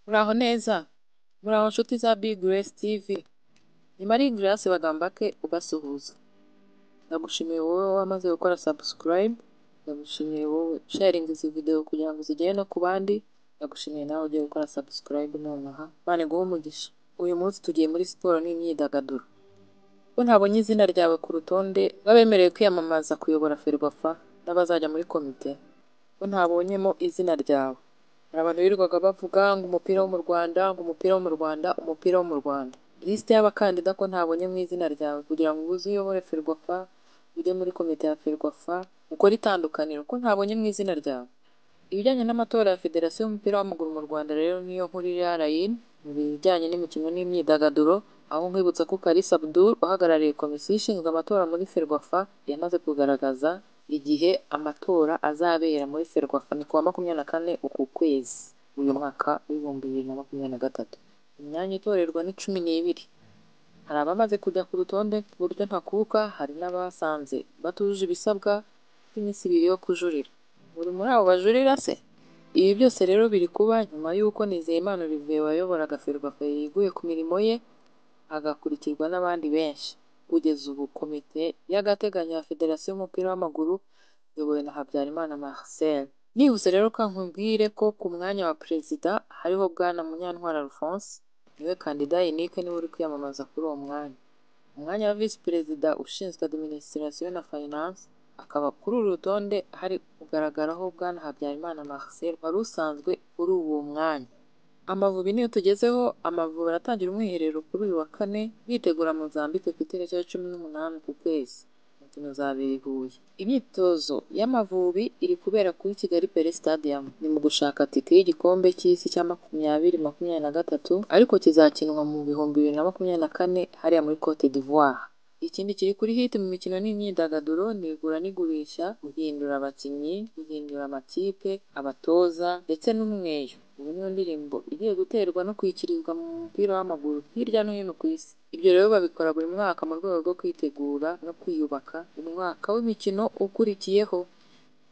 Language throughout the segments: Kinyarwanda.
Muraho neza, muraho nshuti za Big Grace TV, ni Marie Grace Bagambake ubasuhuza, ndagushimiye wowe wamaze gukora subscribe, ndagushimiye wowe sharinga izi video kugira ngo zigere no ku bandi, ndagushimiye nawe ugiye gukora subscribe nonaha, Imana iguhe umugisha, uyu munsi tugiye muri siporo n'imyidagaduro, ko ntabonye izina ryawe ku rutonde rw'abemerewe kwiyamamaza kuyobora Ferwafa n'abazajya muri komite, ko ntabonyemo izina ryawe, hari abantu birirwaga bavuga ngo umupira wo mu Rwanda, ngo umupira wo mu Rwanda, umupira wo mu Rwanda, lisite y'abakandida ko ntabonye mu izina ryawe kugira ngo uze uyobore Ferwafa, ujye muri komite ya Ferwafa, ukore itandukaniro ko ntabonye mu izina ryawe. Ibijyanye n'amatora ya Federasiyo y'umupira w'amaguru mu Rwanda rero niyo nkurira Rayin mu bijyanye n'imikino n'imyidagaduro, aho nkwibutsa ko Kalisa Abdul uhagarariye komisiyo ishinzwe amatora muri Ferwafa yamaze kugaragaza igihe amatora azabera muri Ferwafa ni kuwa makumyabiri na kane uku kwezi uyu mwaka w'ibihumbi bibiri na makumyabiri na gatatu. Imyanya itorerwa ni cumi n'ibiri. Hari abamaze kujya ku rutonde ku buryo ntakuka, hari n'abasanze batujuje ibisabwa by'iminsi ibiri yo kujurira. Uri muri abo bajurira se? Ibi byose rero biri kuba nyuma y'uko Nizeyimana Olivier wayoboraga Ferwafa yeguye ku mirimo ye, agakurikirwa n'abandi benshi. Kugeza ubu komite y'agateganyo ya Federasiyo y'umupira w'amaguru iyobowe na Habyarimana Marcel. Nihuse rero kankubwire ko ku mwanya wa perezida hariho Bwana Munyantwari Alphonse, niwe kandida Yannick niwe uri kwiyamamaza kuri uwo mwanya. Umwanya wa visi perezida ushinzwe administration na finance, akaba kuri uru rutonde hari kugaragaraho Bwana Habyarimana Marcel wari usanzwe kuri uwo mwanya. Amavubi niyo tugezeho, Amavubi aratangira umwiherero kuri uyu wa kane, bitegura Mozambique ku itariki ya cumi n'umunani ku kwezi. Imikino izabera i Huye. Imyitozo y'Amavubi iri kubera kuri Kigali Pele Stadium. Ni mu gushaka tike y'igikombe cy'isi cya makumyabiri makumyabiri na gatatu, ariko kizakinwa mu bihumbi bibiri na makumyabiri na kane hariya muri Cote d'Ivoire. Ikindi kiri kuri hiti mu mikino n'imyidagaduro ni igura n'igurisha, guhindura abakinnyi, guhindura amakipe, abatoza ndetse n'umweyo. Ubu niyo ndirimbo igiye guterwa no kwikirizwa mu mupira w'amaguru hirya no hino ku isi. Ibyo rero babikora buri mwaka mu rwego rwo kwitegura no kwiyubaka umwaka w'imikino ukurikiyeho.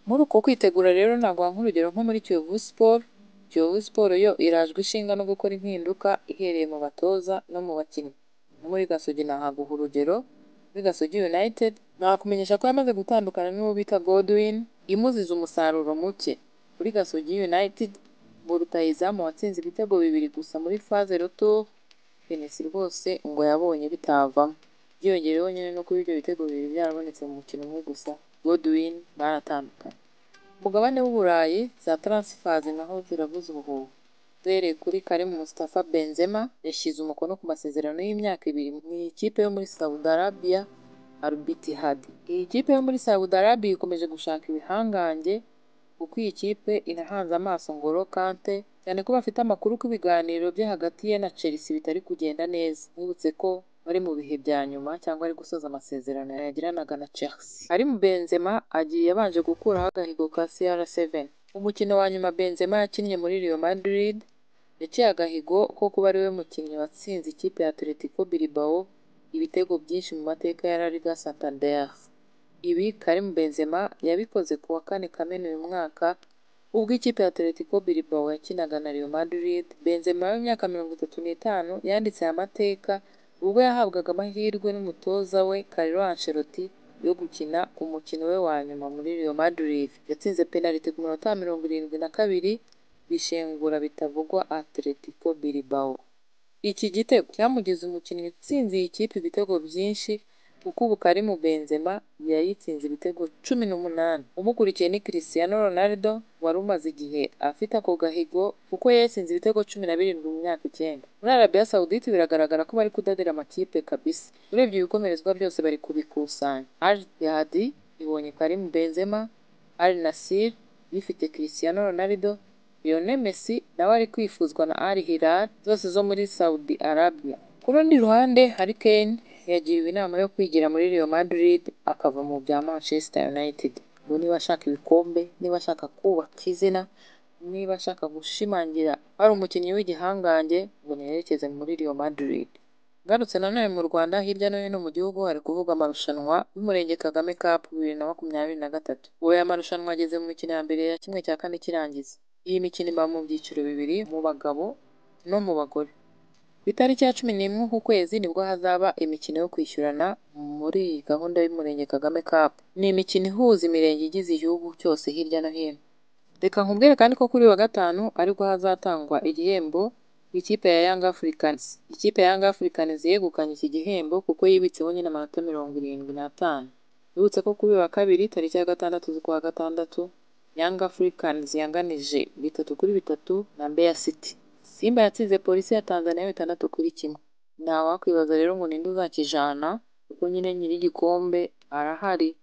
Muri uko kwitegura rero naguha nk'urugero nko muri Kiyovu Sport, Kiyovu Sport yo irajwe ishinga no gukora impinduka ihereye mu batoza no mu bakinnyi. No muri Gasogi nahaguha urugero, muri Gasogi United nakumenyesha ko yamaze gutandukana n'uwo bita Godwin imuziza umusaruro muke. Kuri Gasogi United bo rutahizamu watsinze ibitego bibiri gusa muri faze roto penesi rwose ngo yabonye bitavamo byiyongereyeho nyine no kuba ibyo bitego bibiri byarabonetse mu mukino umwe gusa Godwin baratandukanye umugabane w'uburayi za taransifazi naho ziravuze ubuhuha duhereye kuri Karim Mustafa Benzema yashyize umukono ku masezerano y'imyaka ibiri mu ikipe yo muri Saudi Arabia Al Ittihad iyi kipe yo muri Saudi Arabia ikomeje gushaka ibihangange kuko iyi kipe inahanze amaso Ngolo Kante cyane ko bafite amakuru ko ibiganiro bye hagati ye na Chelsea bitari kugenda neza nibutse ko bari mu bihe bya nyuma cyangwa ari gusoza amasezerano yagiranaga na Chelsea ari mu Benzema agiye abanje gukuraho agahigo ka CR7 umukino wa nyuma Benzema yakinnye muri Real Madrid yaciye agahigo ko kuba ariwe mukinnyi watsinze ikipe ya Atletico Bilbao ibitego byinshi mu mateka ya La Liga Santander ibi Karim Benzema yabikoze ku wa kane Kamena uyu mwaka ubwo ikipe ya Atletico Bilbao yakinaga na Real Madrid Benzema w'imyaka mirongo itatu n'itanu yanditse aya mateka ubwo yahabwaga amahirwe n'umutoza we Carlo Ancelotti yo gukina umukino we wa nyuma muri Real Madrid yatsinze penaliti ku minota mirongo irindwi na kabiri bishengura bitavugwa Atletico Bilbao iki gitego cyamugize umukinnyi utsinze iyi kipe ibitego byinshi kuko ubu Karim Benzema yayitsinze ibitego cumi n'umunani umukurikiye ni Cristiano Ronaldo wari umaze igihe afite ako gahigo kuko yatsinze ibitego cumi na birindwi mu myaka icyenda muri Arabia Saudite biragaragara ko bari kudadira amakipe kabisa urebye ibikomerezwa byose bari kubikusanya Al Ittihad ibonye Karim Benzema Al Nassr bifite Cristiano Ronaldo Lionel Messi nawe ari kwifuzwa na Al Hilal zose zo muri Saudi Arabia ku rundi ruhande hari Kane yagiriwe inama yo kwigira muri Real Madrid akava mu bya Manchester United ngo niba ashaka ibikombe niba ashaka kubaka izina niba ashaka gushimangira ari umukinnyi w'igihangange ngo yerekeze muri Real Madrid ngarutse nanone mu Rwanda hirya no hino mu gihugu hari kuvuga amarushanwa y'umurenge Kagame Cup bibiri na makumyabiri na gatatu ubu aya marushanwa ageze mu mikino ya mbere ya kimwe cya kane cy'irangiza iyi mikino iba mu byiciro bibiri mu bagabo no mu bagore. Ku itariki ya cumi n'imwe ukwezi nibwo hazaba imikino yo kwishyurana muri iyi gahunda y'Umurenge Kagame Cup. Ni imikino ihuza imirenge igize igihugu cyose hirya no hino. Reka nkubwire kandi ko kuri uyu wa gatanu aribwo hazatangwa igihembo ku ikipe ya Young Africans. Ikipe ya Young Africans yegukanye iki gihembo kuko yibitseho nyine amanota mirongo irindwi n'atanu. Nibutse ko kuri uyu wa kabiri tariki ya gatandatu z'ukwa gatandatu Young Africans yanganije bitatu kuri bitatu na Mbeya City. Simba yatsinze polisi ya Tanzania bitandatu kuri kimwe. Ntawakwibaza rero ngo ninde uzakijana kuko nyine nyir'igikombe arahari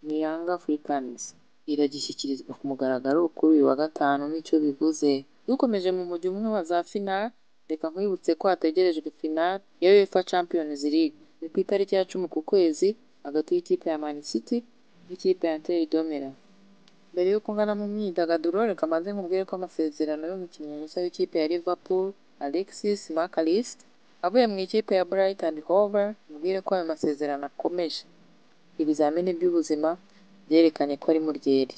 ni Young Africans. Iragishyikirizwa ku mugaragaro kuri uyu wa gatanu n'icyo bivuze. Dukomeje mu mujyo umwe wa za final, reka nkwibutse ko hategerejwe final ya UEFA Champions League. Ni ku itariki ya cumi ku kwezi hagati y'ikipe ya Man City n'ikipe ya Inter Domela. Mbere y'uko ngana mu myidagaduro reka mbanze nkubwire ko amasezerano y'umukinnyi mushya w'ikipe ya Liverpool Alexis McAllister avuye mu ikipe ya Brighton Hove mubwire ko ayo masezerano akomeje. Ibizamini by'ubuzima byerekanye ko ari mu ryeri.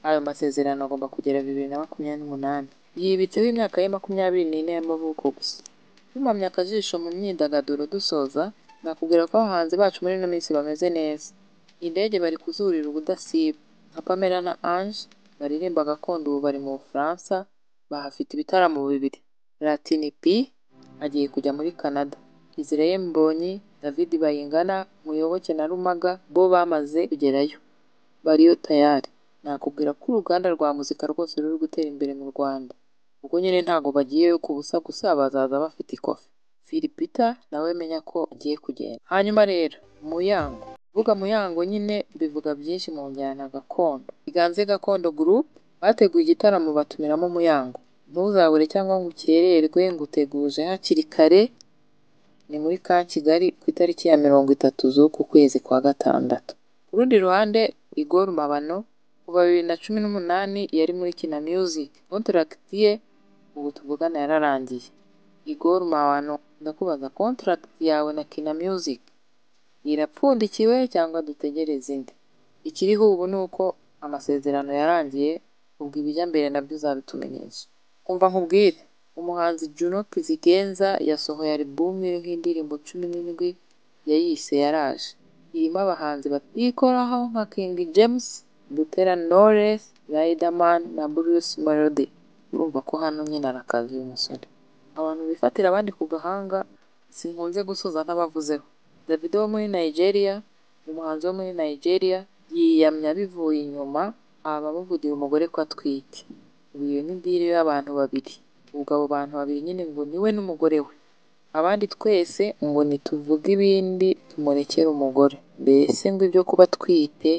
Ayo masezerano agomba kugera bibiri na makumyabiri n'umunani. Yibitseho imyaka ye makumyabiri n'ine y'amavuko gusa. Tumamye akajisho mu myidagaduro dusoza, nakubwira ko abahanzi bacu muri ino minsi bameze neza. Indege bari kuzurira ubudasiba. Nka Pamela na Ange baririmba gakondo ubu bari mu Bufaransa, bahafite ibitaramo bibiri. Latini P agiye kujya muri Canada. Israel Mbonyi, David Bayingana, Muyoboke na Rumaga bo bamaze kugerayo. Bariyo tayari. Nakubwira ko uruganda rwa muzika rwose ruri gutera imbere mu Rwanda. Ubwo nyine ntabwo bagiyeyo ku busa gusa bazaza bafite ikofi. Philipita nawe menya ko agiye kugenda. Hanyuma rero, Muyango. Kuvuga Muyango nyine bivuga byinshi mu njyana gakondo. Iganze Gakondo Group bateguye igitaramo batumiramo Muyango. Ntuzabure cyangwa ngo ukererwe ngo uteguje hakiri kare, ni muri ka Kigali ku itariki ya mirongo itatu z'uku kwezi kwa gatandatu. Ku rundi ruhande, Igor Mabano kuva bibiri na cumi n'umunani yari muri Kina Music. Kontaragiti ye ubu tuvugana yararangiye. Igor Mabano ndakubaza kontaragiti yawe na Kina Music irapfundikiwe cyangwa dutegereze indi? Ikiriho ubu ni uko amasezerano yarangiye, ubwo ibijya mbere nabyo uzabitumenyesha. Umva nkubwire, umuhanzi Juno Kizigenza yasohoye alubumu iriho indirimbo cumi n'indwi yayise yaraje. Irimo abahanzi batikoraho nka King James, Butera Knowless, Riderman na Bruce Melody. Urumva ko hano nyine arakazi uyu musore. Abantu bifatira abandi ku gahanga sinkunze gusoza ntabavuzeho. Davido wo muri Nigeria, umuhanzi wo muri Nigeria, yiyamye abivuye inyuma, abamuvugira umugore ko atwite. Ubu iyo ni diri y'abantu babiri. Ubwo abo bantu babiri nyine ngo ni we n'umugore we. Abandi twese ngo nituvuge ibindi tumurekere umugore. Mbese ngo ibyo kuba atwite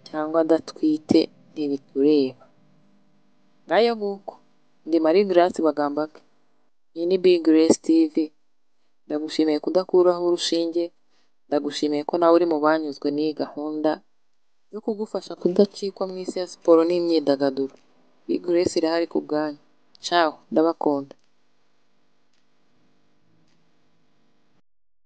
cyangwa adatwite ntibitureba. Ngayo nguko, ndi Marie Grace Bagambake. Iyi ni Big Grace TV. Ndagushimiye kudakuraho urushinge, ndagushimiye ko nawe uri mu banyuzwe n'iyi gahunda yo kugufasha kudacikwa mu isi ya siporo n'imyidagaduro. Big Grace irahari ku bwanyu. Ciao, ndabakunda.